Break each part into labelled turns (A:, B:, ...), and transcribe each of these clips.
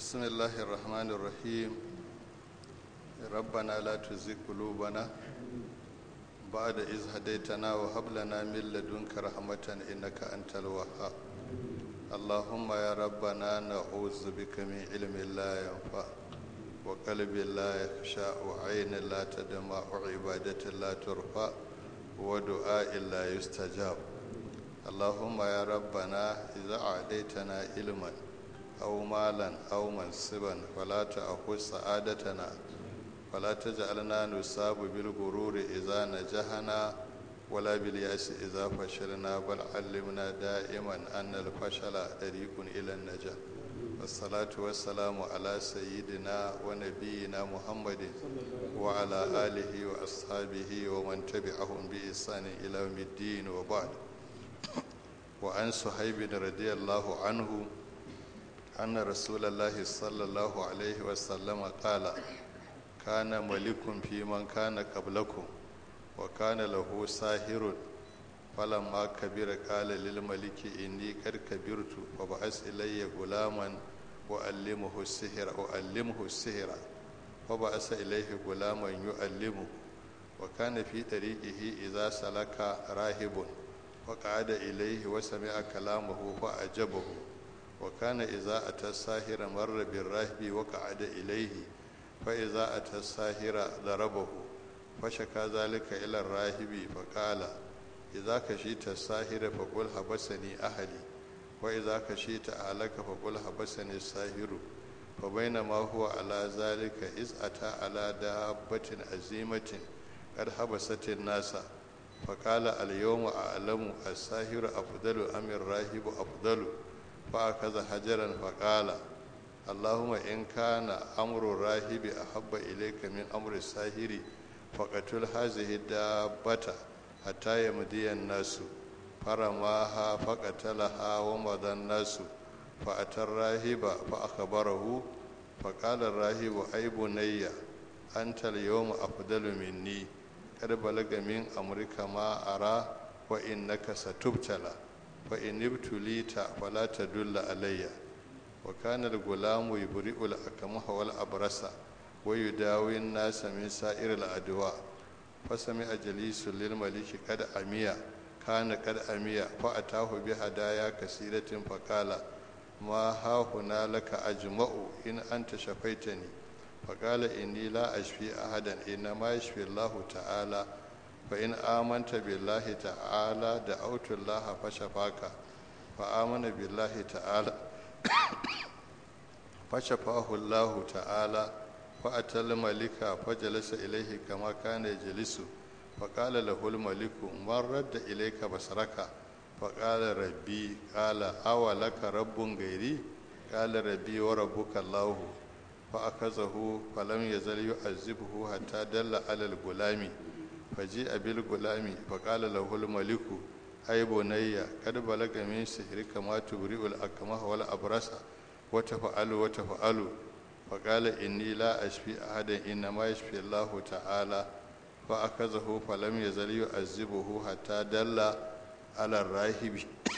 A: بسم الله الرحمن الرحيم ربنا لا تزغ قلوبنا بعد إذ هديتنا وهب لنا من لدنك رحمة إنك أنت الوهاب اللهم يا ربنا نعوذ بك من علم لا ينفع وقلب لا يخشى وعين لا تدمع وعبادة لا ترفع ودعاء لا يستجاب اللهم يا ربنا إذا أعطيتنا علما أو مالا أو منصبا فلا تأخذ سعادتنا ولا تجعلنا نصاب بالغرور إذا نجحنا ولا بالياس إذا فشلنا بل علمنا دائما أن الفشل طريق إلى النجاح والصلاة والسلام على سيدنا ونبينا محمد وعلى آله وأصحابه ومن تبعهم بإحسان إلى يوم الدين وبعد وعن صهيب رضي الله عنه أن رسول الله صلى الله عليه وسلم قال كان ملك في من كان قبلكم وكان له ساهر فلما كبر قال للملك إني قد كبرت فبعث إلي غلاما وألمه السحر وألمه السحر فبعث إليه غلاما يؤلمه وكان في طريقه إذا سلك راهب فقعد إليه وسمع كلامه فأعجبه وكان إذا أتى الساهر مر بالراهب وقعد إليه فإذا أتى الساهر ضربه فشكى ذلك إلى الراهب فقال إذا كشيت الساهر فقل حبسني أهلي وإذا كشيت أهلك فقل حبسني الساهر فبينما هو على ذلك إذ أتى على دابة عزيمة قد حبست الناس فقال اليوم أعلم الساهر أفضل أم الراهب أفضل فأخذ حجرا فقال اللهم إن كان أمر الراهب أحب إليك من أمر الساهر فقتل هذه الدابة حتى يمضي الناس فرماها فقتلها ومضى الناس فأتى الراهب فأخبره فقال الراهب أي بني أنت اليوم أفضل مني قد بلغ من أمرك ما أرى وإنك ستبتلى فإن ابتليت فلا تدل علي وكان الغلام يبرئ الأكمه والأبرص ويداوي الناس من سائر الأدواء فسمع جليس للملك قد أميا كان قد أميا فأتاه بهدايا كثيرة فقال ما ها هنا لك أجمع إن أنت شفيتني فقال إني لا أشفي أحدا إنما يشفي الله تعالى فإن آمنت بالله تعالى دعوت الله فشفاك فآمن بالله تعالى فشفاه الله تعالى فأتى الملك فجلس إليه كما كان يجلس فقال له الملك من رد إليك بصرك فقال ربي قال أولك رب غيري قال ربي وربك الله فأخذه فلم يزل يعذبه حتى دل على الغلام فجيء بالغلام فقال له الملك أي بني قد بلغ من سحرك ما تبرئ الأكمه والأبرص وتفعل وتفعل فقال إني لا أشفي أحدا إنما يشفي الله تعالى فأخذه فلم يزل يعذبه حتى دل على الراهب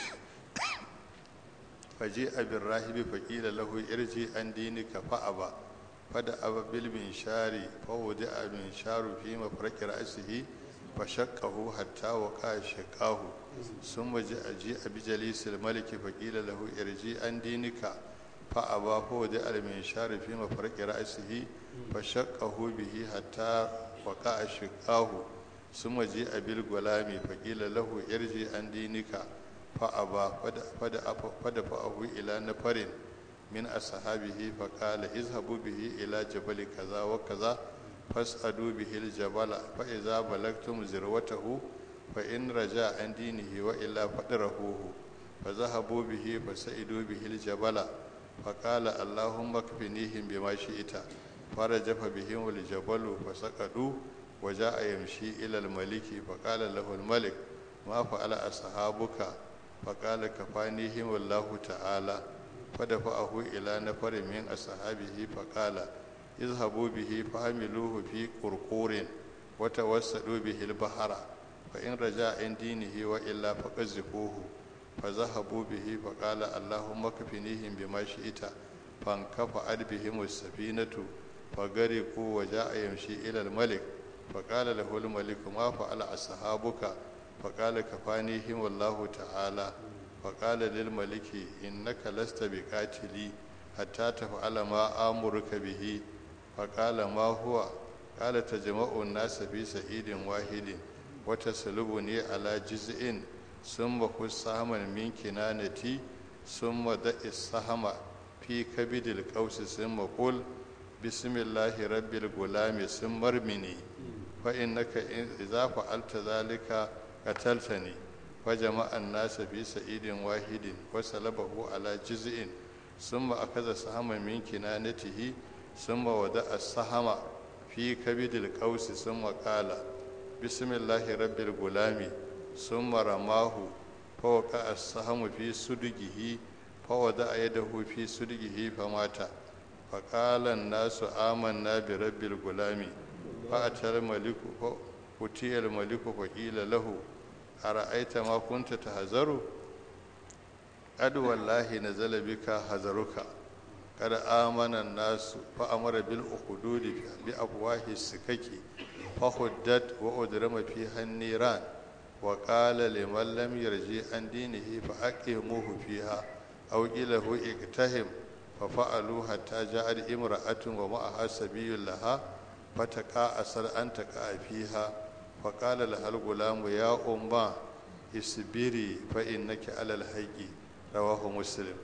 A: فجيء بالراهب فقيل له ارجي عن دينك فأبى فدأب بالمنشار فوضع المنشار في مفرق رأسه فشقه حتى وقع شقاه ثم جاء جيء بجليس الملك فقيل له ارجي عن دينك فأبى فوضع المنشار في مفرق رأسه فشقه به حتى وقع شقاه ثم جاء بالغلام فقيل له ارجي عن دينك فأبى فدفعه إلى نفر من أصحابه فقال اذهبوا به إلى جبل كذا وكذا فاسألوا به الجبل فإذا بلغتم ذروته فإن رجع عن دينه وإلا فدرهوه فذهبوا به فسئدوا به الجبل فقال اللهم اكفنيهم بما شئت فرجف بهم الجبل فسقطوا وجاء يمشي إلى الملك فقال له الملك ما فعل أصحابك فقال كفانيهم الله تعالى فدفعه إلى نفر من أصحابه فقال اذهبوا به فحملوه في قرقور وتوسلوا به البحر فإن رجع عن دينه وإلا فقذفوه فذهبوا به فقال اللهم اكفنيهم بما شئت fankafa adbihim safinatu fagariqu wa ja'a yamshi ila al-malik فقال له الملك ما فعل أصحابك فقال كفانيهم الله تعالى فقال للملك إنك لست بقاتلي حتى تفعل ما آمرك به فقال ما هو قال تجمع الناس في سعيد واحد وتسلبني على جزء ثم خذ سهما من كنانتي ثم دع السهم في كبد القوس ثم قل بسم الله رب الغلام ثم ارمني فإنك إذا فعلت ذلك قتلتني فجمع الناس في سعيد واحد وسلبه على جزء ثم أخذ سهما من كنانته ثم وضع السهم في كبد القوس ثم قال بسم الله رب الغلام ثم رماه فوقع السهم في سدقه فوضع يده في سدقه فمات فقال الناس آمنا برب الغلام فأتى الملك فأتي الملك فقيل له أرأيت ما كنت تهزر قد والله نزل بك هزرك قد آمن الناس فأمر بالأخدود بأفواه السكك فخدت وأدرم فيها النيران وقال لمن لم يرجع عن دينه فأقيموه فيها أو إله اقتهم ففعلوا حتى جاءت امرأة ومعها سبي لها فتقاعسر أن تقع فيها فقال لها الغلام يا أمه اصبري فإنك على الحق رواه مسلم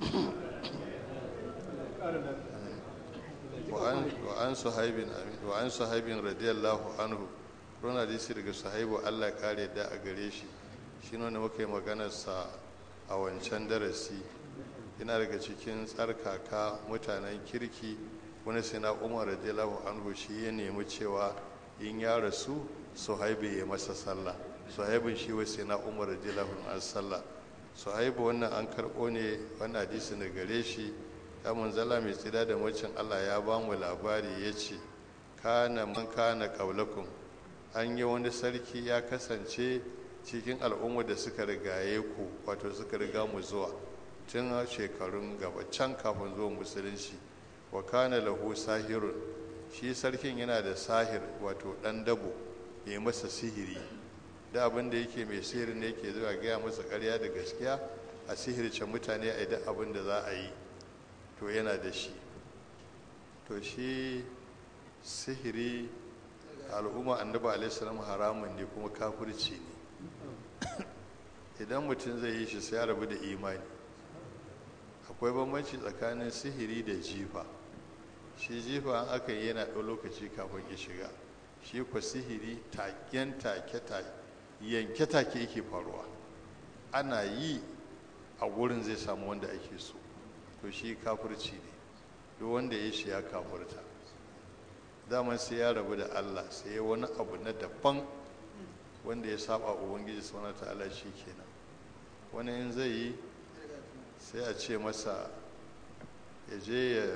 A: وعن وعن صهيب وعن صهيب رضي الله عنه rona hadisi daga sahibu Allah kare da a gare shi shi ne muka yi maganarsa a wancan darasi yana daga cikin tsarkaka mutanen kirki wani sina umar radiyallahu anhu shi ya nemi cewa in ya rasu suhaibu ya masa sallah suhaibun shi wa sina umar radiyallahu anhu sallah suhaibu wannan an karɓo ne wannan hadisi da gare shi ya munzala mai tsida da macin Allah ya ba mu labari ya ce kana man kana qaulakum an yi wani sarki ya kasance cikin al'umma da suka rigaye ku wato suka riga mu zuwa tun shekarun gaba can kafin zuwa musulunci wa kana lahu sahirun shi sarkin yana da sahir wato dan dabo ya masa sihiri da abin da yake mai sihiri ne yake zuwa gaya masa karya da gaskiya a sihirce mutane a duk abin da za a yi to yana da shi to shi sihiri al'umma annabi alaihissalam haramun ne kuma kafirci ne idan mutum zai yi shi sai ya rabu da imani akwai bambanci tsakanin sihiri da jifa shi jifa an aka yi yana ɗau lokaci kafin ya shiga shi kwa sihiri taken take yanke take yake faruwa ana yi a wurin zai samu wanda ake so to shi kafirci ne duk wanda ya shi ya kafirta daman sai ya rabu da allah sai ya wani abu na daban wanda ya saba ubangiji sauran ta'ala shi kenan wani in zai yi sai a ce masa ya je ya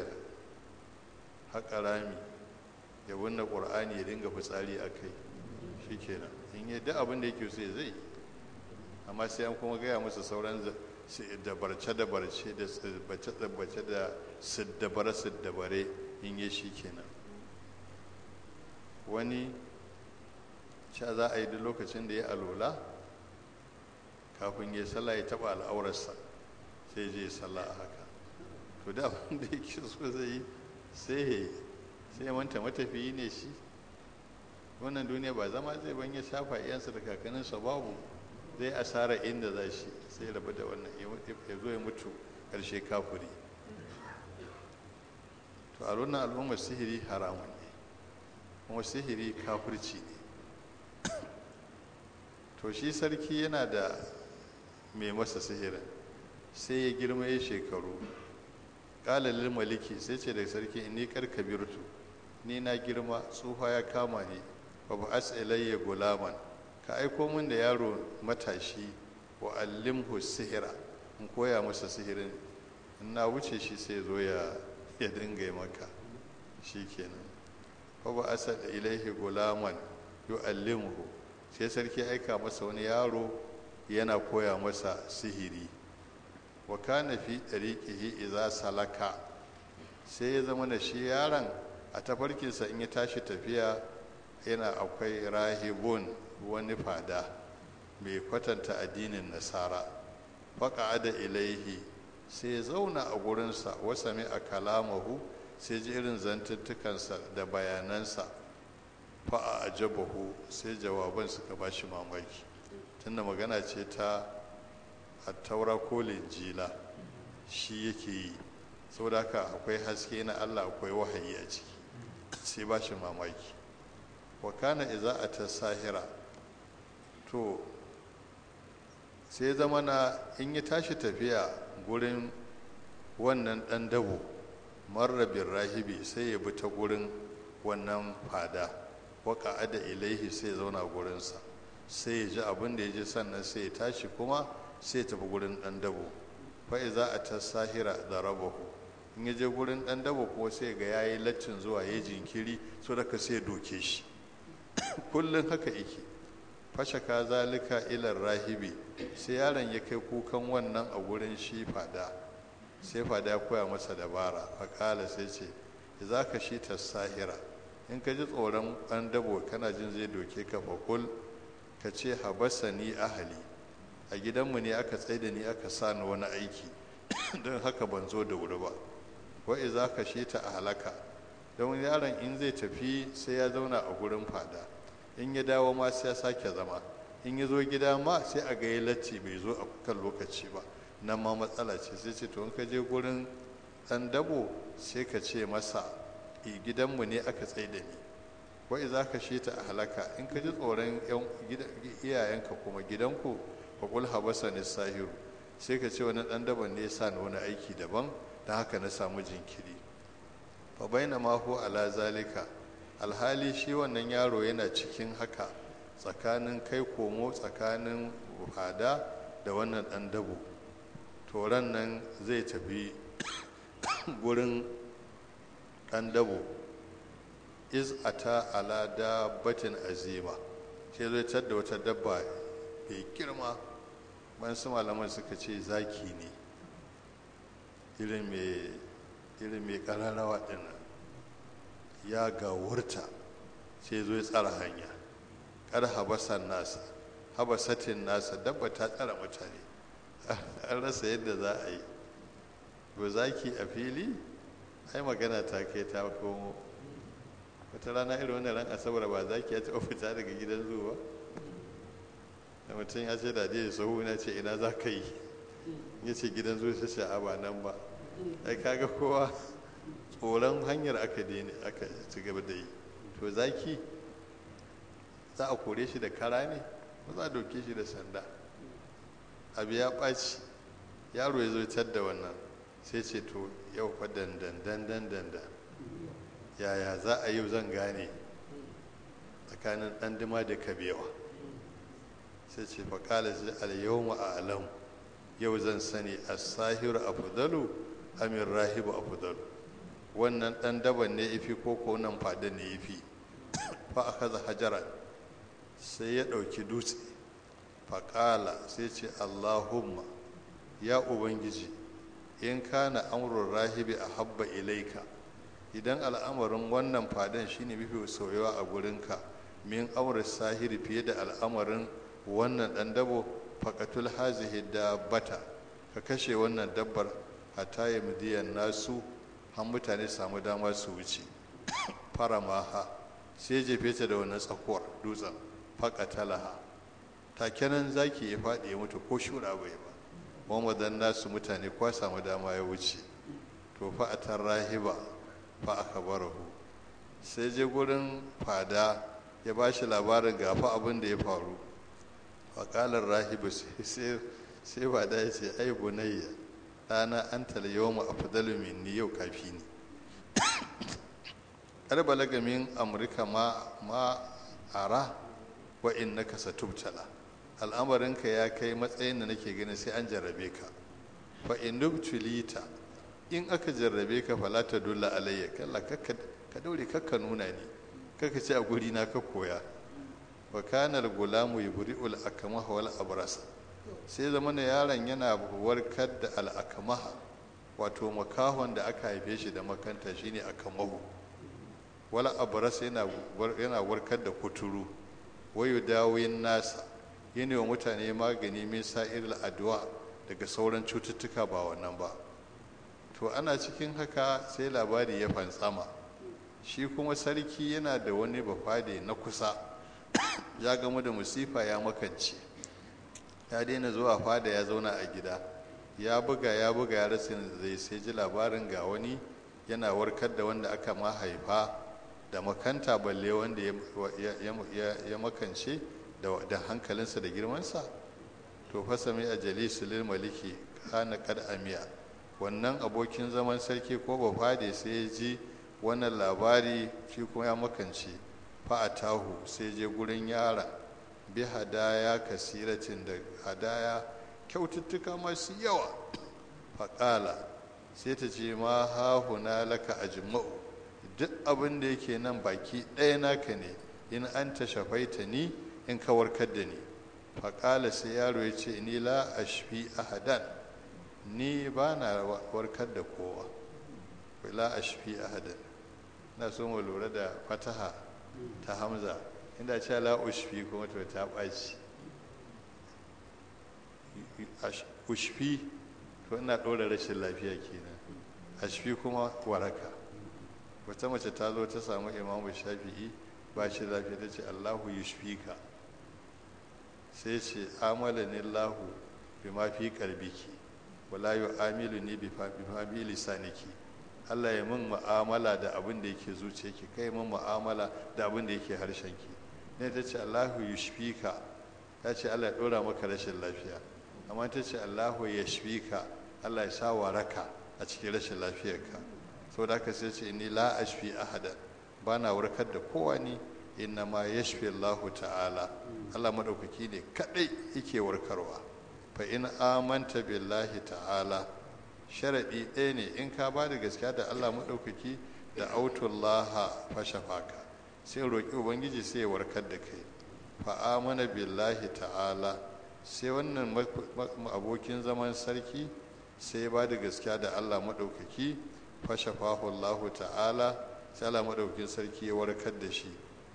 A: haƙa rami ya binne ƙur'ani ya dinga fitsari a kai shi kenan in yi duk abin da yake so ya zai amma sai an kuma gaya masa sauran dabarce dabarce da tsibbace tsibbace da siddabare siddabare in yi shi kenan wani sha za a yi duk lokacin da ya alola kafin ya sallah ya taɓa al'aurarsa sai je sallah a haka to da abin da yake so zai yi sai ya yi sai ya manta matafiyi ne shi wannan duniya ba zama zai ban ya shafa iyansa da kakanninsa babu zai asara inda za shi sai rabu da wannan ya zo ya mutu ƙarshe kafuri to a wannan al'ummar sihiri haramun ne kuma sihiri kafirci ne to shi sarki yana da mai masa sihirin sai ya girma ya shekaru ƙalalin maliki sai ce da sarki ni karkabirtu ni na girma tsufa ya kama ni ba ba ilayya gulaman ka aiko min da yaro matashi wa allimhu sihira in koya masa sihirin in na wuce shi sai zo ya ya dinga yi maka shi kenan ba ba asal ilaihi gulaman yu'allimuhu sai sarki aika masa wani yaro yana koya masa sihiri wa kana fi dariqihi idza salaka sai ya zama da shi yaron a tafarkinsa in ya tashi tafiya yana akwai rahibun wani fada mai kwatanta addinin nasara faƙa da ilaihi sai ya zauna a gurinsa wasa mai a kalamahu sai ji irin zantuttukansa da bayanansa fa'a a jabahu sai jawaban suka ba shi mamaki tunda magana ce ta attaura ko linjila shi yake yi saboda haka akwai haske na allah akwai wahayi a ciki sai ba shi mamaki wa kana iza a ta sahira to sai zama na in ya tashi tafiya gurin wannan ɗan dabo marrabin rahibi sai ya bi ta gurin wannan fada waka ada ilaihi sai ya zauna gurinsa sai ya ji abin da ya ji sannan sai ya tashi kuma sai ya tafi gurin ɗan dabo fa'i za a ta sahira da rabahu in ya je gurin ɗan dabo kuma sai ga ya yi laccin zuwa ya jinkiri so daga sai ya doke shi kullum haka yake fashaka zalika ilar rahibi sai yaron ya kai kukan wannan a gurin shi fada sai fada ya koya masa dabara faƙala sai ce za ka shi ta sahira in ka ji tsoron ɗan dabo kana jin zai doke ka fakul ka ce habasa ni ahali a gidanmu ne aka tsaida ni aka sa ni wani aiki don haka ban zo da wuri ba wa'i za ka shi ta a halaka don yaron in zai tafi sai ya zauna a gurin fada in ya dawo ma sai ya sake zama in ya zo gida ma sai a ga latti bai zo a kan lokaci ba nan ma matsala ce sai ce to in ka je gurin ɗan dabo sai ka ce masa gidanmu ne aka tsaye da ni wai za ka shi ta a halaka in ka ji tsoron iyayenka kuma gidanku fa kul habasa ni sahiru sai ka ce wani ɗan daban ne ya sa ni wani aiki daban don haka na samu jinkiri fa baina ma hu ala zalika alhali shi wannan yaro yana cikin haka tsakanin kai komo tsakanin fada da wannan ɗan dabo toron nan zai tafi gurin ɗan dabo iz ata ala dabbatin azima sai zai tadda wata dabba mai girma man su malaman suka ce zaki ne irin mai ƙararrawa ɗinnan ya gawurta sai zo ya tsara hanya kar habasan nasa habasatin nasa dabba ta tsara mutane an rasa yadda za a yi ba zaki a fili ai magana ta kai ta komo wata rana irin wannan ran asabar ba zaki ya taɓa fita daga gidan zuwa da mutum ya ce da dai sahu na ce ina za ka yi ya ce gidan zuwa ta ce a ba nan ba ai kaga kowa tsoron hanyar aka daina aka ci gaba da yi to zaki za a kore shi da kara ne ba za a dauke shi da sanda abu ya ɓaci yaro ya zo tar da wannan sai ce to yau fa dandan dandan dandan yaya za a yau zan gane tsakanin ɗan dima da kabewa sai ce fa kala shi al a alam yau zan sani as-sahiru afdalu amir rahibu afdalu wannan ɗan daban ne ifi ko ko nan fada ne ifi fa aka za hajara sai ya ɗauki dutse faƙala sai ce allahumma ya ubangiji in kana amurin rahibi a habba ilaika idan al'amarin wannan fadan shine mafi soyawa a gurinka min amurin sahiri fiye da al'amarin wannan ɗan dabo faƙatul hazihi dabbata ka kashe wannan dabbar hatta ya midiyan nasu har mutane samu dama su wuce fara maha sai jefe ta da wannan tsakuwar dutsen faƙatalaha takenan zaki ya faɗi ya mutu ko shura bai ba mamadan nasu mutane kwa samu dama ya wuce to fa a tar rahiba fa aka barahu sai je gurin fada ya ba shi labarin gafa abin da ya faru faƙalar rahibu sai fada ya ce ai bunayya ɗana an talayewa mu a fadalu ni yau kafi ne kar balaga min amurka ma ma ara wa innaka satubtala al'amarinka ya kai matsayin da nake ganin sai an jarrabe ka fa in nubtulita in aka jarrabe ka fala ta dulla alayya kalla kakka ka daure kakka nuna ni kaka ce a guri na ka koya wa kana al-gulamu yubri'ul akmaha wal abrasa sai zama yaron yana warkar da al-akmaha wato makahon da aka haife shi da makanta shine akamahu wala abras yana yana warkar da kuturu wayu dawin nasa yana wa mutane magani min sa'iril adwa daga sauran cututtuka ba wannan ba to ana cikin haka sai labari ya fantsama shi kuma sarki yana da wani bafade na kusa ya gamu da musifa ya makance ya daina zuwa fada ya zauna a gida ya buga ya buga ya rasa zai sai ji labarin ga wani yana warkar da wanda aka ma haifa da makanta balle wanda ya makance da hankalinsa da girmansa to fasami a jalisulil maliki kana kad amiya wannan abokin zaman sarki ko bafade sai ya ji wannan labari shi kuma ya makance fa'atahu sai je gurin yara bi hadaya kasiratin da hadaya kyaututtuka masu yawa faƙala sai ta ce ma hahuna laka ajma'u duk abin da yake nan baki ɗaya naka ne in an ta shafaita ni in ka warkar da ni faƙala sai yaro ya ce ni la ashfi ahadan ni ba na warkar da kowa la ashfi ahadan na so mu lura da fataha ta hamza inda ce la ushfi kuma to ta ɓaci ushfi to ina ɗora rashin lafiya kenan ashfi kuma waraka wata mace ta zo ta samu imamu shafi'i ba shi lafiya ta ce allahu yushfika sai ce amala ni lahu bi ma fi kalbiki wala yu'amilu ni bi ma bi lisaniki Allah ya min mu'amala da abin da yake zuciyarki kai min mu'amala da abin da yake harshenki ne ta ce Allahu yushfika ta ce Allah ya dora maka rashin lafiya amma ta ce Allahu yashfika Allah ya sa waraka a cikin rashin lafiyarka saboda haka sai ce ni la ashfi ahada bana warkar da kowa ni inna ma yashfi Allahu ta'ala Allah madaukaki ne kadai yake warkarwa fa in amanta billahi ta'ala sharaɗi ɗaya ne in ka ba da gaskiya da Allah maɗaukaki da autullaha fashafaka sai roƙi ubangiji sai ya warkar da kai fa'amana billahi ta'ala sai wannan abokin zaman sarki sai ba da gaskiya da Allah maɗaukaki fashafahu Allah ta'ala sai Allah maɗaukakin sarki ya warkar da shi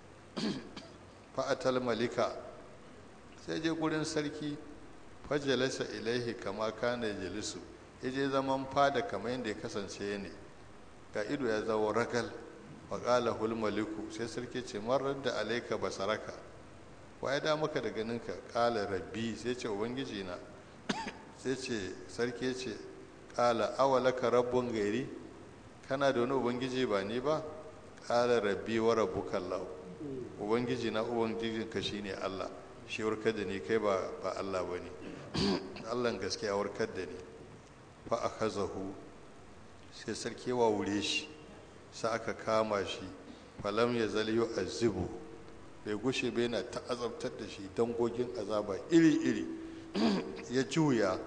A: fa'atal malika sai je gurin sarki fajalasa ilaihi kama kana jalisu ya je zaman fada kamar yadda ya kasance ne ga ido ya zawo ragal wa ƙala hulmaliku sai sarki ce marar da alaika basaraka wa ya da maka da ganinka ƙala rabbi sai ce ubangiji na sai ce sarki ce ƙala awalaka rabbun gairi kana da wani ubangiji ba ni ba ƙala rabbi wa rabbuka Allah ubangiji na ubangijin ka shine Allah shi warkar da ni kai ba ba Allah bane Allah gaskiya warkar da ni fa akazahu sai sarki wa wure shi sai aka kama shi falam ya zaliyo azibu bai gushe bai na ta azabtar da shi dangogin azaba iri-iri ya juya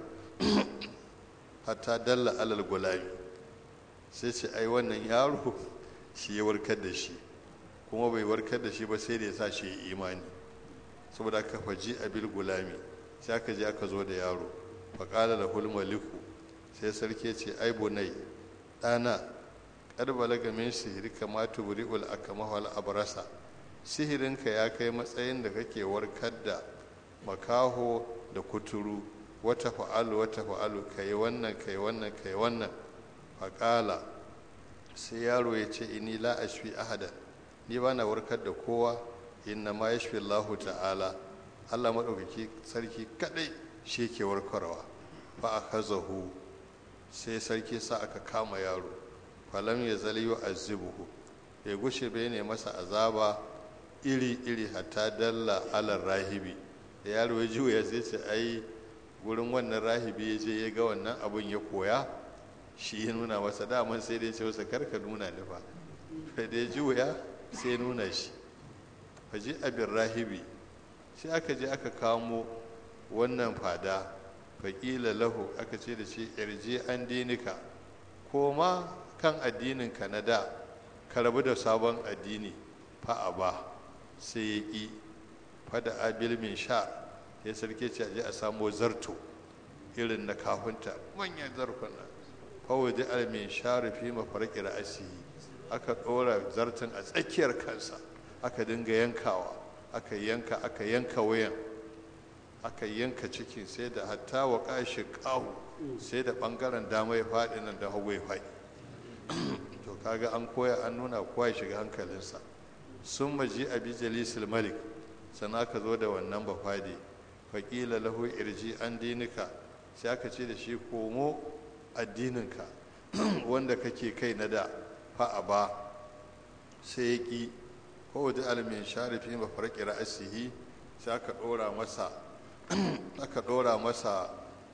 A: hatta dalla alal gulami sai ce ai wannan yaro shi ya warkar da shi kuma bai warkar da shi ba sai da ya sa shi ya imani saboda aka faji abil gulami sai aka je aka zo da yaro faƙala da hulmaliku sai sarki ce ai bunai ɗana ƙar balaga min sihiri kama tubri'ul akamahu al abrasa sihirinka ya kai matsayin da kake warkar da makaho da kuturu wata fa'alu wata fa'alu kai wannan kai wannan kai wannan faƙala sai yaro ya ce ini la ashfi ahadan ni ba na warkar da kowa inna ma yashfi Allahu ta'ala Allah maɗaukaki sarki kaɗai shi ke warkarwa fa akazahu sai sarki sa aka kama yaro falam ya zali yu azibuhu bai gushe bai ne masa azaba iri iri hatta dalla alar rahibi da yaro ya juya sai ce ai gurin wannan rahibi ya je ya ga wannan abun ya koya shi ya nuna masa daman sai dai ce masa karka nuna ni fa sai dai juya sai nuna shi faji abin rahibi sai aka je aka kamo wannan fada faƙila lahu aka ce da shi irje an dinika ko ma kan addininka na da ka rabu da sabon addini fa'a ba sai ya ƙi fada abil min sha ya sarki ce a je a samo zarto irin na kafinta manyan zarkuna fawadi almin sharifi mafarki ra'asihi aka ɗora zartin a tsakiyar kansa aka dinga yankawa aka yanka aka yanka wayan aka yanka cikin sai da hatta wa kashi ƙahu sai da ɓangaren dama ya faɗi nan da hagu ya faɗi to kaga an koya an nuna kowa ya shiga hankalinsa sun maji abi jalisul malik sannan aka zo da wannan bafadi faƙila lahu irji an dinika sai aka ce da shi komo addininka wanda kake kai na da fa'a ba sai ya ƙi kowace almin sharifi mafarki ra'asihi sai aka ɗora masa aka ɗora masa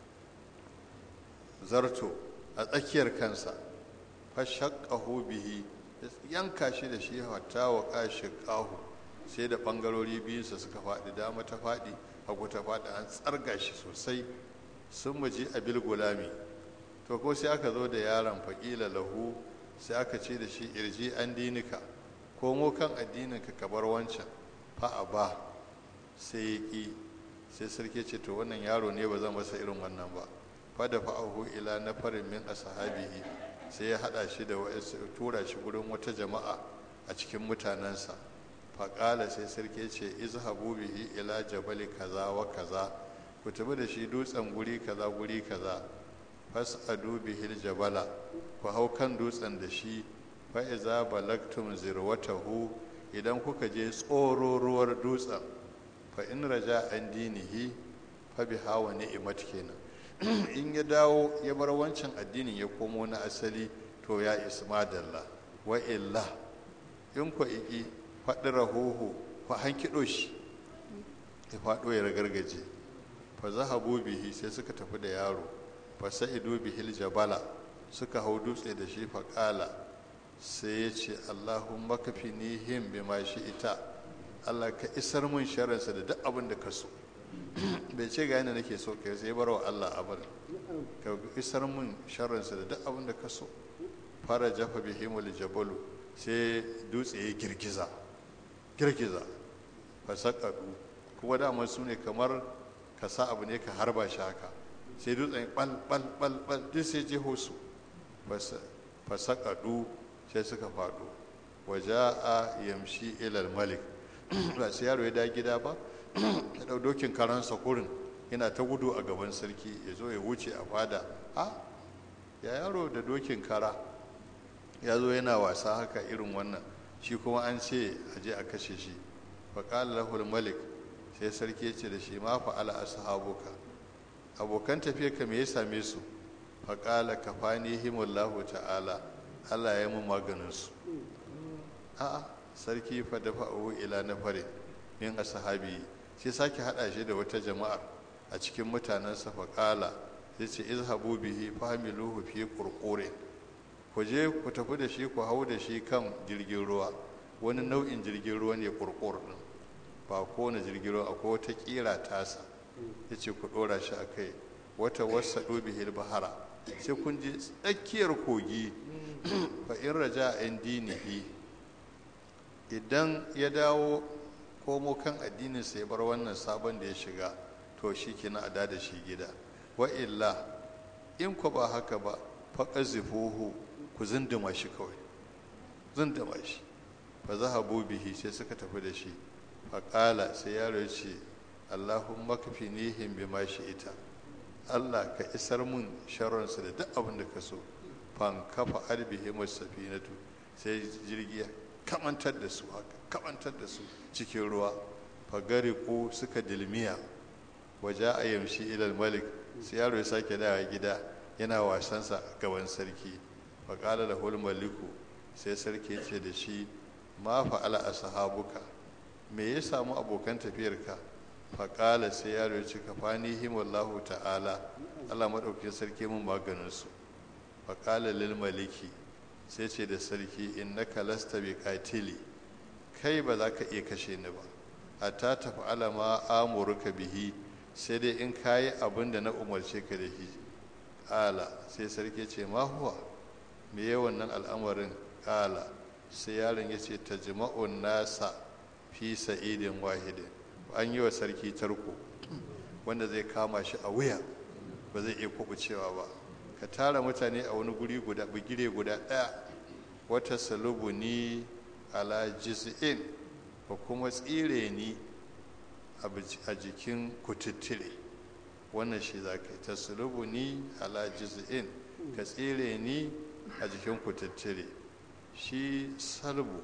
A: zarto a tsakiyar kansa fashakkahu bihi yanka shi da shi hatta wa kashi ƙahu sai da ɓangarori biyunsa suka faɗi dama ta faɗi hagu ta faɗi an tsarga shi sosai sun maji abil gulami to ko sai aka zo da yaron faƙila lahu sai aka ce da shi irji an dinika komo kan addininka ka bar wancan fa'a ba sai ya ƙi sai sarki ce to wannan yaro ne ba zan masa irin wannan ba fada fa'ahu ila na farin min ashabihi sai ya hada shi da tura shi gurin wata jama'a a cikin mutanensa faƙala sai sarki ce izhabu bihi ila jabali kaza wa kaza ku tafi da shi dutsen guri kaza guri kaza fas'adu bihil jabala ku hau kan dutsen da shi fa iza balagtum zirwatahu idan kuka je tsororuwar dutsen fa in raja an dinihi fa bi hawa ni'mat kenan in ya dawo ya bar wancan addinin ya komo na asali to ya isma dalla wa illa in ku iki faɗi rahoho ku hankiɗo shi ya faɗo ya ragargaje fa zahabu bihi sai suka tafi da yaro fa sa'idu bihil jabala suka hau dutse da shi fa ƙala sai ya ce allahumma kafinihim bima shi ita allah ka isar mun sharansa da duk abin da ka so bai ce ga yana nake so ka sai bar wa allah abin ka isar mun sharansa da duk abin da ka so fara jafa bihimul jabalu sai dutse ya girgiza girgiza fasakadu kuma dama su ne kamar ka sa abu ne ka harba shi haka sai dutsen bal bal bal bal duk sai jeho su fasakadu sai suka faɗo waje a yamshi ilal malik ba sai yaro ya da gida ba ya ɗau dokin karansa kurin yana ta gudu a gaban sarki ya zo ya wuce a fada a ya yaro da dokin kara ya zo yana wasa haka irin wannan shi kuma an ce a je a kashe shi faƙala lahul malik sai sarki ya ce da shi ma fa'ala ashabuka abokan tafiya ka me ya same su faƙala kafani himullahu ta'ala Allah ya mun maganin su a'a sarki fa da fa'u ila na fare min ashabi sai sake hada shi da wata jama'a a cikin mutanensa faƙala sai ce izhabu bihi fahmiluhu fi qurqurin ku je ku tafi da shi ku hau da shi kan jirgin ruwa wani nau'in jirgin ruwa ne kurkur din ba kowane jirgin ruwa akwai wata kira tasa ya ce ku ɗora shi a kai wata wasa ɗobi bahara sai kun je tsakiyar kogi fa in raja an dinihi idan ya dawo komo kan addininsa ya bar wannan sabon da ya shiga to shi kina a da shi gida wa illa in ku ba haka ba faƙazifuhu ku zinduma shi kawai zinduma shi fa zahabu bihi sai suka tafi da shi faƙala sai yaro ya ce allahumma kafinihim bima shi ita allah ka isar mun sharonsu da duk abin da ka so fan kafa arbihim safinatu sai jirgi kamantar da su haka kamantar da su cikin ruwa fagari ko suka dilmiya waje a yamshi ilal malik sai yaro ya sake dawa gida yana wasansa gaban sarki faƙala da maliku sai sarki ce da shi ma fa'ala a sahabuka me ya samu abokan tafiyarka faƙala sai yaro ya ce ka fani himallahu ta'ala allah maɗaukin sarki mun maganinsu faƙala lil maliki sai ce da sarki in na kalasta bi katili kai ba za ka iya kashe ni ba a ta tafi alama amurka bihi sai dai in kayi abin da na umarce ka da shi ƙala sai sarki ce ma huwa me ya wannan al'amarin ƙala sai yaron ya ce ta jima'un nasa fi sa'idin wahidin an yi wa sarki tarko wanda zai kama shi a wuya ba zai iya kubucewa ba ka tara mutane a wani guri guda bugire guda ɗaya wata salubu ni ala jiz'in ko kuma tsire ni a jikin kututtire wannan shi za ka yi ta salubu ni ala jiz'in ka tsire ni a jikin kututtire shi salbu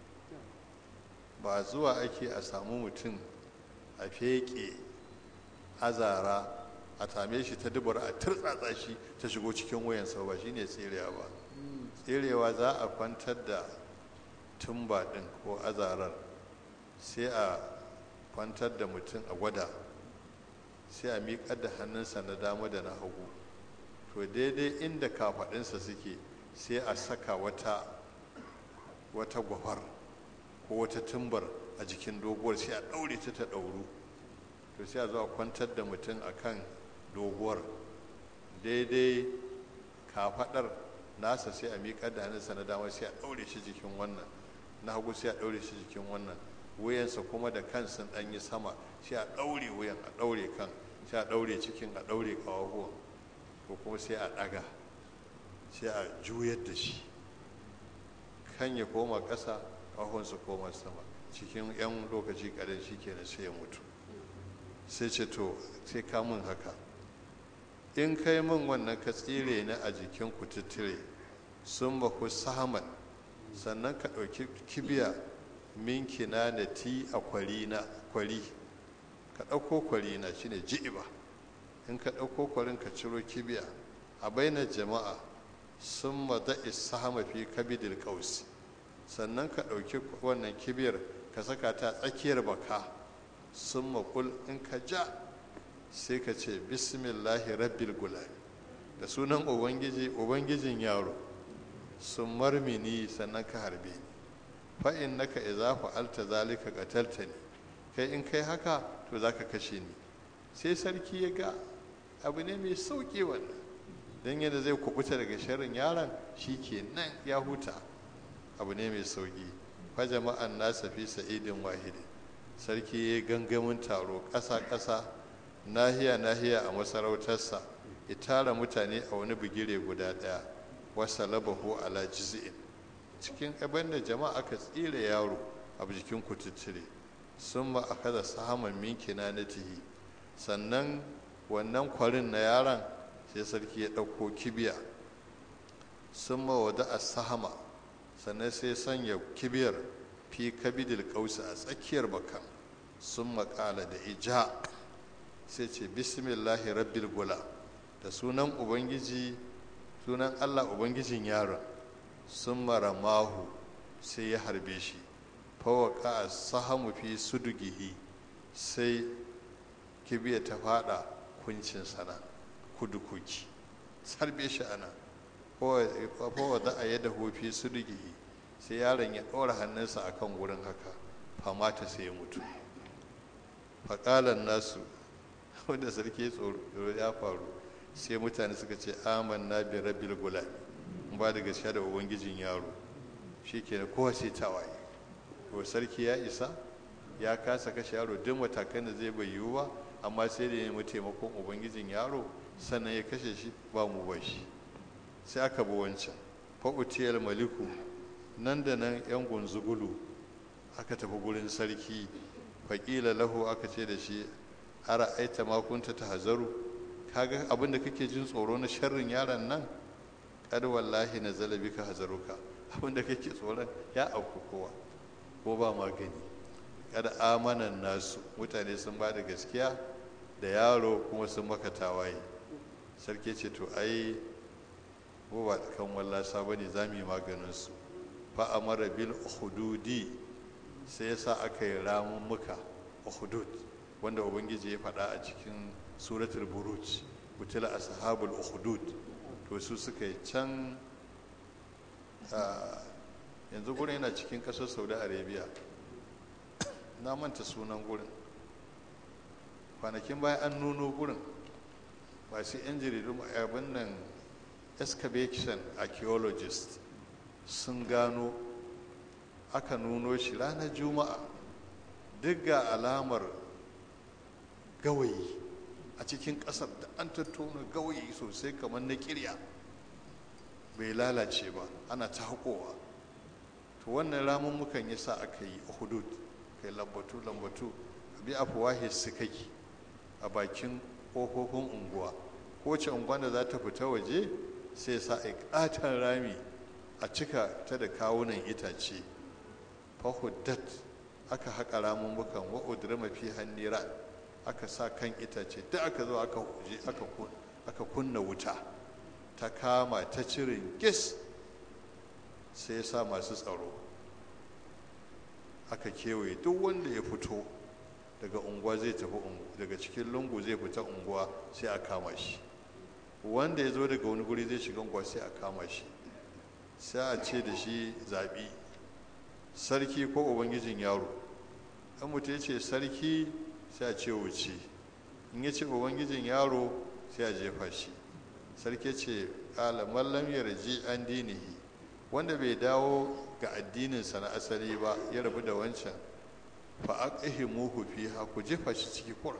A: ba zuwa ake a samu mutum a feƙe azara a same shi ta dubar a turtsatsa shi ta shigo cikin wayansa ba shine tserewa ba tserewa za a kwantar da tumba ɗin ko azarar sai a kwantar da mutum a gwada sai a miƙar da hannunsa na dama da na hagu to daidai inda kafaɗinsa suke sai a saka wata wata gwafar ko wata tumbar a jikin doguwar sai a ɗaure ta ta ɗauru to sai a zo a kwantar da mutum a kan doguwar daidai kafaɗar nasa sai a miƙar da hannunsa na dama sai a ɗaure shi jikin wannan na hagu sai a ɗaure shi jikin wannan wuyansa kuma da kansa ɗan yi sama sai a ɗaure wuyan a ɗaure kan sai a ɗaure cikin a ɗaure ƙawahuwan ko kuma sai a ɗaga sai a juyar da shi kan ya koma ƙasa ƙahon su koma sama cikin 'yan lokaci ƙadan shi kenan sai ya mutu sai ce to sai ka mun haka in kai min wannan ka tsire ni a jikin kututture sun baku sahaman sannan ka ɗauki kibiya min na ti a kwari na kwari ka ɗauko kwari na shine ji'iba in ka ɗauko kwarin ka ciro kibiya a bainar jama'a sun mada ishama fi kabidil kausi sannan ka ɗauki wannan kibiyar ka saka ta tsakiyar baka sun makul in ka ja sai ka ce bismillahi rabbil gulami da sunan ubangiji ubangijin yaro sun marmini sannan ka harbe ni fa'in naka iza fa'alta zalika qatalta ni kai in kai haka to zaka kashe ni sai sarki ya ga abu ne mai sauki wannan don yadda zai kubuta daga sharrin yaron shi ke nan ya huta abu ne mai sauki fa jama'an nasa fi sa'idin wahidi sarki ya gangamin taro ƙasa-ƙasa nahiya-nahiya a masarautarsa ya tara mutane a wani bigire guda ɗaya wasa labahu ala jiz'in cikin abin da jama'a aka tsira yaro a jikin kututture sun ba a kada sahaman minkina na tihi sannan wannan kwarin na yaron sai sarki ya ɗauko kibiya sun ma wada a sahama sannan sai sanya kibiyar fi kabidil kausa a tsakiyar bakan sun makala da ija sai ce bismillahi rabbil gula da sunan ubangiji sunan allah ubangijin yaron sun mara mahu sai ya harbe shi fawaka a sahamu fi sudugihi sai kibiya ta fada kuncin sana kudukuki sarbe shi ana fawa da a yadda hofi sudugihi sai yaron ya ɗora hannunsa a kan wurin haka famata sai ya mutu faƙalan nasu wanda sarki tsoro ya faru sai mutane suka ce amanna bi rabbil gulami ba da gaskiya da ubangijin yaro shi ke kowa sai tawaye to sarki ya isa ya kasa kashe yaro duk matakan da zai bai yiwu ba amma sai da ya nemi taimakon ubangijin yaro sannan ya kashe shi ba mu ba shi sai aka bi wancan fa'utiyar maliku nan da nan yan gunzugulu aka tafi gurin sarki faƙila lahu aka ce da shi ara aita makunta ta hazaru kaga abin da kake jin tsoro na sharrin yaron nan kad wallahi na zalabi ka hazaruka abin da kake tsoron ya auku kowa ko ba magani kada amanan nasu mutane sun ba da gaskiya da yaro kuma sun maka tawaye sarki ce to ai ko ba kan wallasa ba ne za mu yi maganinsu fa amara bil hududi sai ya sa aka yi ramun muka hudud wanda ubangiji ya faɗa a cikin suratul buruj kutila ashabul hudud to su suka yi can yanzu gurin yana cikin ƙasar saudi arabia na manta sunan gurin kwanakin bayan an nuno gurin masu yan jaridu abin nan excavation archaeologist sun gano aka nuno shi ranar juma'a duk ga alamar gawayi a cikin ƙasar da an tattauna gawayi sosai kamar na kirya bai lalace ba ana ta haƙowa to wannan ramin mukan yi sa aka yi hudud kai lambatu lambatu bi afuwahi sikaki a bakin ƙofofin unguwa kowace unguwa da za ta fita waje sai sa a ƙaton rami a cika ta da kawunan itace fahuddat aka haƙa ramin bukan wa'udura mafi hannira aka sa kan itace duk aka zo aka huje aka kunna wuta ta kama ta cirin gis sai ya sa masu tsaro aka kewaye duk wanda ya fito daga unguwa zai tafi daga cikin lungu zai fita unguwa sai a kama shi wanda ya zo daga wani guri zai shiga unguwa sai a kama shi sai a ce da shi zaɓi sarki ko ubangijin yaro in mutum ya ce sarki sai a ce wuce in ya ce ubangijin yaro sai a jefa shi sarki ce ƙala mallam yarji an dinihi wanda bai dawo ga addininsa na asali ba ya rabu da wancan fa aqihimuhu fiha ku jefa shi ciki kur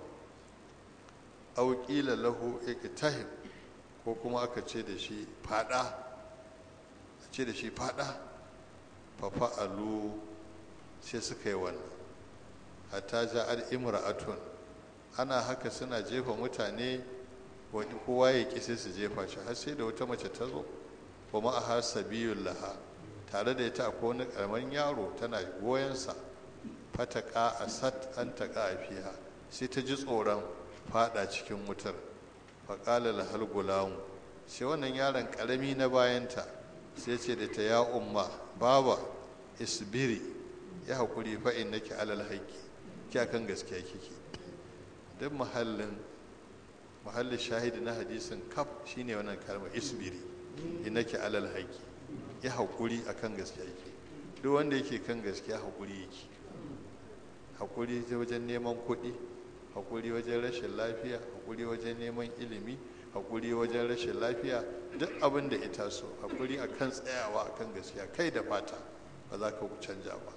A: aw qila lahu iktahim ko kuma aka ce da shi fada ce da shi fada fa fa'alu sai suka yi wannan hatta ja'al imra'atun ana haka suna jefa mutane wani kowa ya ki sai su jefa shi har sai da wata mace ta zo kuma a har sabiyun laha tare da ita akwai wani karamin yaro tana goyonsa fataka a sat an taƙa a fiha sai ta ji tsoron fada cikin wutar faƙalar lahal gulamu sai wannan yaron ƙarami na bayanta sai ce da ta ya umma baba isbiri ya haƙuri fa'in nake alal haƙƙi ki akan gaskiya kike duk mahallin mahallin shahidi na hadisin kaf shine wannan kalma isbiri innaki alal haƙƙi ya haƙuri akan gaskiya yake duk wanda yake kan gaskiya haƙuri yake haƙuri wajen neman kuɗi haƙuri wajen rashin lafiya haƙuri wajen neman ilimi haƙuri wajen rashin lafiya duk abin da ita so haƙuri akan tsayawa akan gaskiya kai da fata ba za ka canja ba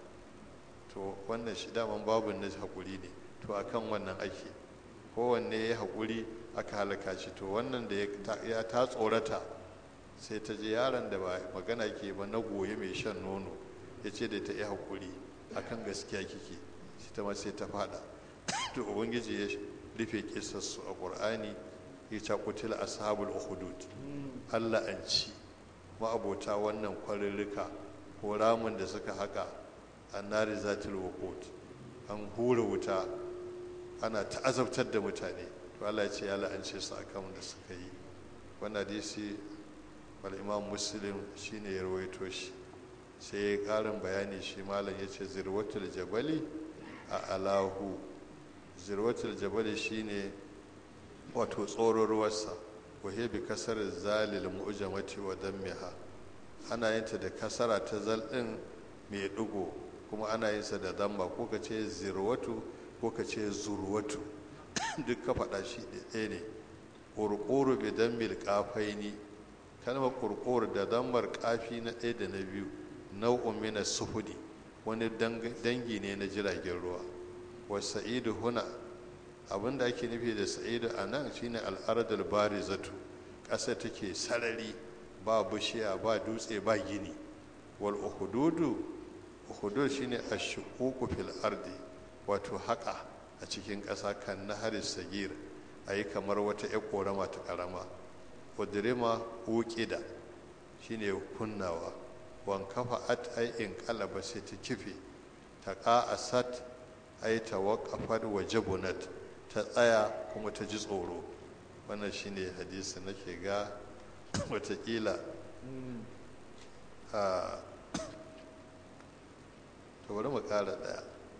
A: to wannan shi daman babu na haƙuri ne to akan wannan ake kowanne ya haƙuri aka halaka shi to wannan da ya ta tsorata sai ta je yaron da ba magana ke ba na goye mai shan nono ya ce da ta yi haƙuri akan gaskiya kike shi ta sai ta fada to ubangiji ya rufe kisarsu a ƙur'ani ya ce kutila ashabul uhudud allah an ci ma'abota wannan kwarirrika ko ramin da suka haka annari zatil waqut an hura wuta ana ta'azabtar da mutane to Allah ya ce ya la'ance su akan da suka yi wannan hadisi wal imam muslim shine ya rawaito shi sai ya karin bayani shi malam ya ce zirwatul jabali a alahu zirwatul jabali shine wato tsoron ruwarsa wahe bi kasar zalil mu'jamati wa dammiha ana yin ta da kasara ta zal din mai dugo kuma ana yin sa da damma ko ka ce zirwatu ko ka ce zurwatu duk ka faɗa shi ɗaya ne ƙurƙuru bi dammil ƙafaini kalmar ƙurƙuru da dammar ƙafi na ɗaya da na biyu nau'un mina suhudi wani dangi ne na jiragen ruwa wa sa'idu huna abin da ake nufi da sa'idu a nan shine al'adar barizatu ƙasa take sarari ba bishiya ba dutse ba gini wal uhududu uhudud shine ashuququ fil ardi wato haƙa a cikin ƙasa kan nahar sagir ayi kamar wata ƴar ƙorama ta ƙarama udrima uqida shine kunnawa wan kafa at ay in qalaba sai ta kife ta qa'asat ay tawaqqafat wa jabunat ta tsaya kuma ta ji tsoro wannan shine hadisi nake ga watakila a to bari mu kara daya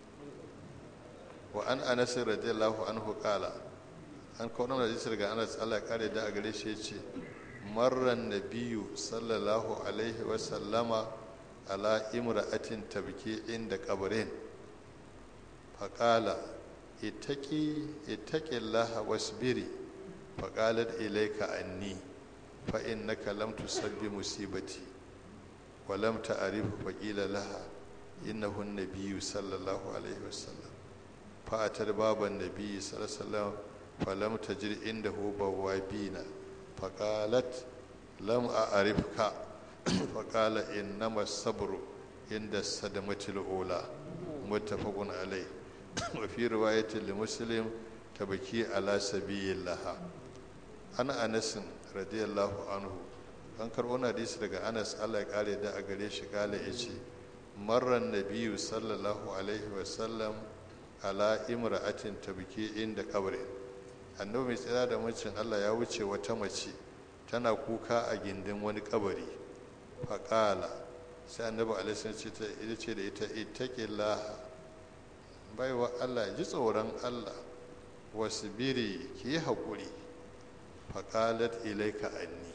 A: wa an anas radiyallahu anhu qala an kawo nan hadisi daga anas Allah ya kare da a gare shi yace marran nabiyyu sallallahu alaihi wa sallama ala imra'atin tabki inda qabrin faqala ittaqi ittaqillaha wasbiri faqalat ilayka anni fa innaka lam tusabbi musibati wa lam ta'rif faqila laha innahu an-nabiyyu sallallahu alaihi wasallam fa atar baban nabiyyi sallallahu alaihi wasallam falam tajid indahu bawabina faqalat lam a'rifka faqala innama sabru inda sadamatil ula muttafaqun alayh wa fi riwayatin li muslim tabaki ala sabilillah ana anas radiyallahu anhu an karɓo na hadisi daga anas allah ya kare da a gare shi kala ya ce marran nabiyu sallallahu alaihi wasallam ala imra'atin tabki inda kabri annabi mai tsira da macin allah ya wuce wata mace tana kuka a gindin wani kabari faƙala sai annabi alaihi ce ta ita ce da ita ittaqillaha baiwa allah ji tsoron allah wasu biri ki yi haƙuri faƙalat ilaika anni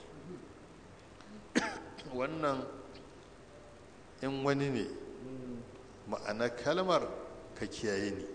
A: wannan in wani ne ma'ana kalmar ka kiyaye ni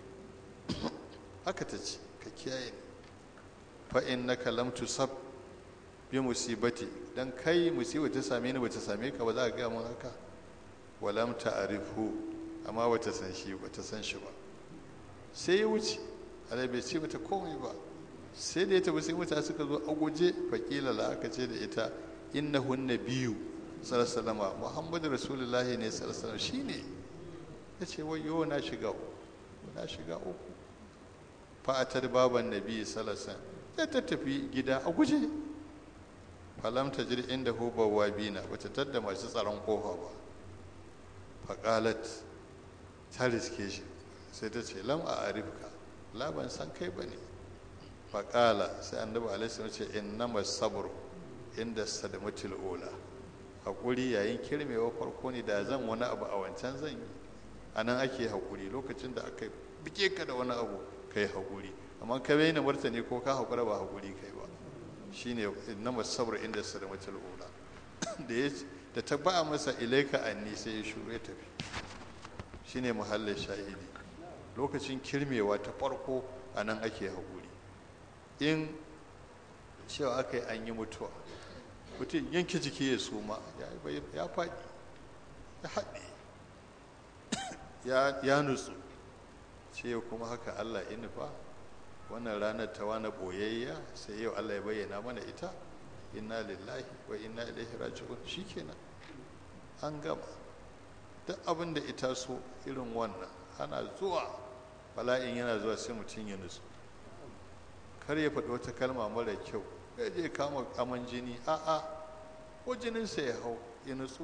A: haka ta ce ka kiyaye ni fa'in na kalamtu sab bi musibati dan kai musibar ta same ni bata same ka ba za a gaya mun haka walam ta'rifu amma bata san shi bata san shi ba sai ya wuce alai bai ce mata komai ba sai da ya tafi sai mutane suka zo a guje faƙila la aka ce da ita innahu nabiyyu sallallahu alaihi muhammadu rasulullahi ne sallallahu alaihi shine yace wayo na shiga uku na shiga uku fa atar baban nabi sallallahu alaihi sai ta tafi gida a guje falam tajri inda hu bawabina bata tadda masu tsaron kofa ba faqalat ta riske shi sai ta ce lam a arifka la ban san kai bane faqala sai annabi alaihi wasallam ce innama sabru inda sadamatul ula haƙuri yayin kirmewa farko ne da zan wani abu a wancan zan yi a nan ake haƙuri lokacin da aka bike ka da wani abu ka yi haƙuri amma ka bai na martani ko ka haƙura ba haƙuri kai ba shine na masabar inda sadamatul ula da ya da ta ba masa ilaika anni sai ya shuru ya tafi shine muhallin shahidi lokacin kirmewa ta farko a nan ake haƙuri in cewa aka yi an yi mutuwa mutum yanke jiki ya suma ya faɗi ya haɗe ya nutsu ce kuma haka allah inufa wannan ranar ta wani ɓoyayya sai yau allah ya bayyana mana ita inna lillahi wa inna ilaihi raji'un shikenan an gama duk abin da ita so irin wannan ana zuwa bala'in yana zuwa sai mutum ya nutsu kar ya faɗi wata kalma mara kyau ya je kama aman jini a'a ko jininsa ya hau ya nutsu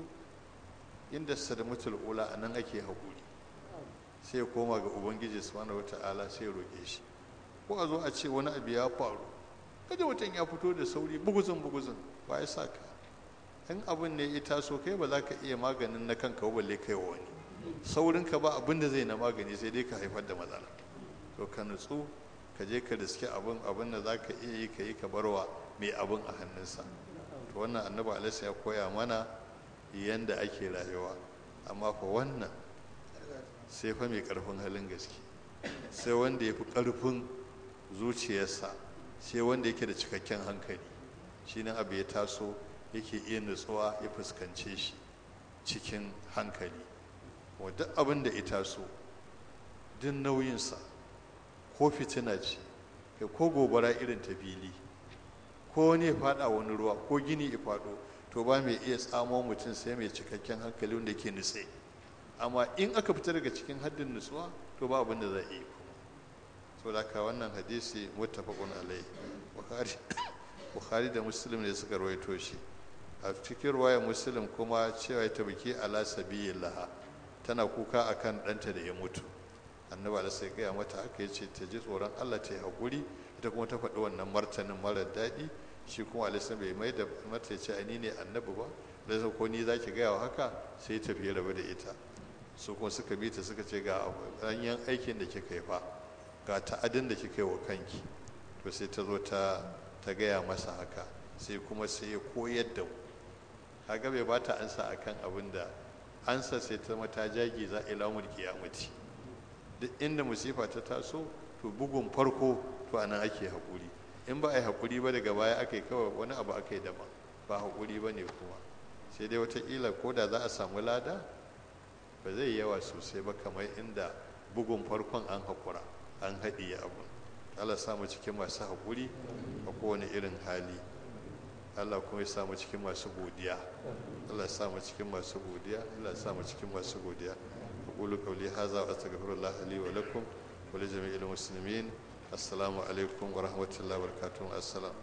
A: inda sadamatul ula a nan ake haƙuri sai ya koma ga ubangiji subhanahu wata'ala sai ya roƙe shi ko a zo a ce wani abu ya faru kada mutum ya fito da sauri buguzun buguzun ba ya sa ka in abin ne ya taso kai ba za ka iya maganin na kanka balle kai wa wani saurin ka ba abin da zai na magani sai dai ka haifar da matsala to ka nutsu ka je ka riske abin abin da za ka iya yi ka yi ka barwa mai abin a hannunsa to wannan annabi alaihi ya koya mana yanda ake rayuwa amma fa wannan sai fa mai karfin halin gaske sai wanda ya fi karfin zuciyarsa sai wanda yake da cikakken hankali shi nan abu ya taso yake iya nutsuwa ya fuskance shi cikin hankali wadda abin da ya taso duk nauyinsa ko fitina ce kai ko gobara irin ta fili ko wani ya fada wani ruwa ko gini ya fado to ba mai iya tsamo mutum sai mai cikakken hankali wanda ke nutse amma in aka fita daga cikin haddin nutsuwa to ba abin da za a yi kuma so da ka wannan hadisi muttafaqun alai bukhari bukhari da muslim ne suka rawaito shi a cikin ruwayar muslim kuma cewa ta biki ala sabilillah tana kuka akan ɗanta da ya mutu annabi da sai gaya mata haka ya ce ta ji tsoron allah ta yi haƙuri ita kuma ta faɗi wannan martanin marar daɗi shi kuma alisan bai mai da mata ya ce ni ne annabi ba da zai ko ni za ki gaya wa haka sai ta fiye rabu da ita su kuma suka bi ta suka ce ga ɗanyen aikin da kika yi fa ga ta'adin da kika yi wa kanki to sai ta zo ta ta gaya masa haka sai kuma sai ya koyar da mu kaga bai ba ta ansa akan abin da ansa sai ta mata jagi za ila mulki kiyamati duk inda musifa ta taso to bugun farko to anan ake haƙuri in ba a yi haƙuri ba daga baya aka yi kawai wani abu aka yi daban ba haƙuri ba ne kuma sai dai wataƙila ko da za a samu lada ba zai yawa sosai ba kamar inda bugun farkon an haƙura an haɗiye abu Allah sa mu cikin masu haƙuri a kowane irin hali Allah kuma ya sa mu cikin masu godiya Allah ya sa mu cikin masu godiya Allah ya sa mu cikin masu godiya aqulu qawli hadha wa astaghfirullah li wa lakum wa li jami'il muslimin assalamu alaikum wa rahmatullahi wa barakatuh assalam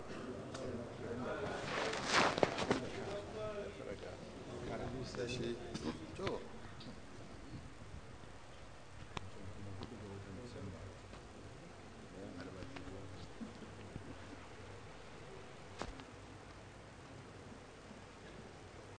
A: to